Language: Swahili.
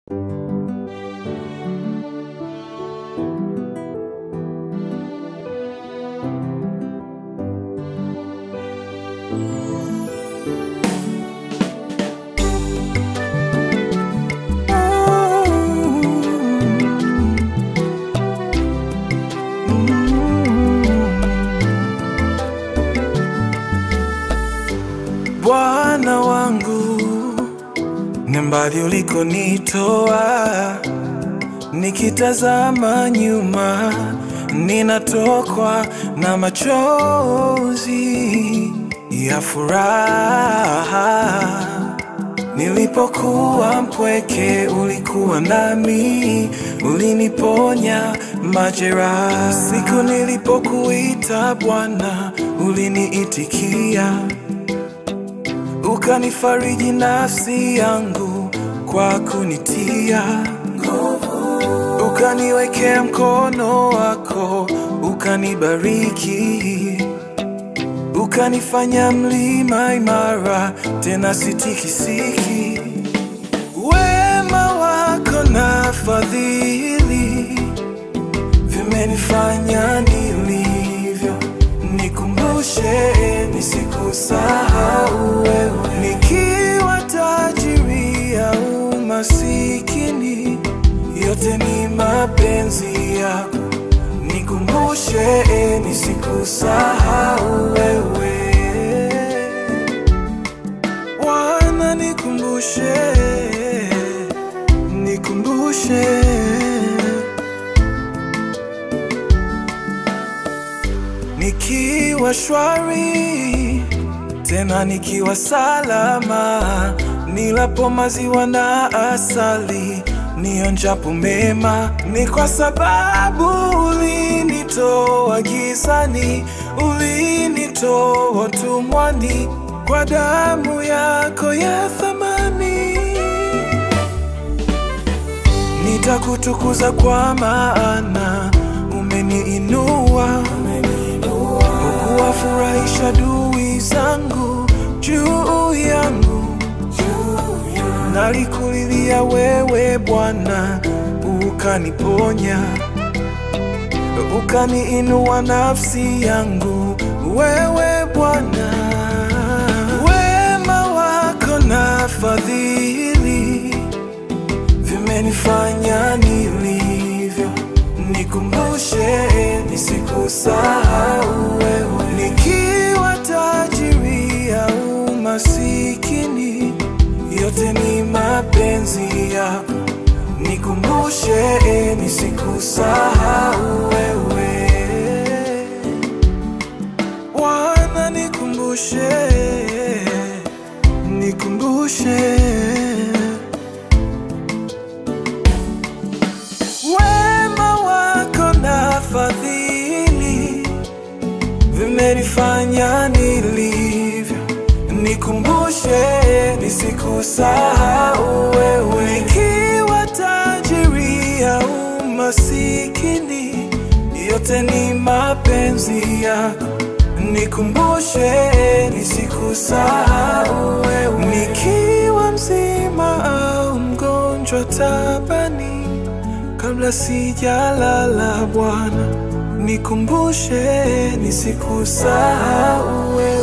Bwana wangu, ni mbali ulikonitoa, nikitazama nyuma ninatokwa na machozi ya furaha. Nilipokuwa mpweke, ulikuwa nami, uliniponya majeraha. Siku nilipokuita Bwana, uliniitikia ukanifariji nafsi yangu kwa kunitia nguvu, ukaniwekea mkono wako, ukanibariki, ukanifanya mlima imara, tena sitikisiki. Wema wako na fadhili vimenifanya nilivyo, nikumbushe nisikusahau wewe, nikiwa tajiri au masikini, yote ni mapenzi yako, nikumbushe nisikusahau wewe, Bwana nikumbushe, nikumbushe nikiwa shwari tena nikiwa salama, nilapo maziwa na asali, nionjapo mema, ni kwa sababu ulinitoa gizani, ulinitoa utumwani, kwa damu yako ya thamani. Nitakutukuza kwa maana umeniinua, ukuwafurahisha adui zangu juu yangu. Nalikulilia wewe Bwana, ukaniponya, ukaniinua nafsi yangu, wewe Bwana. Wema wako na fadhili vimenifanya nilivyo, nikumbushe nisikusahau wewe, nikiwa tajiri au masikini, yote ni mapenzi yako, nikumbushe nisikusahau wewe, Bwana nikumbushe, nikumbushe Wema wako na fadhili vimenifanya nilivyo, nikumbushe nisikusahau wewe, nikiwa tajiri au masikini, yote ni mapenzi yako, nikumbushe nisikusahau wewe, nikiwa mzima au mgonjwa tabani kabla sijalala Bwana, nikumbushe nisikusahau wewe.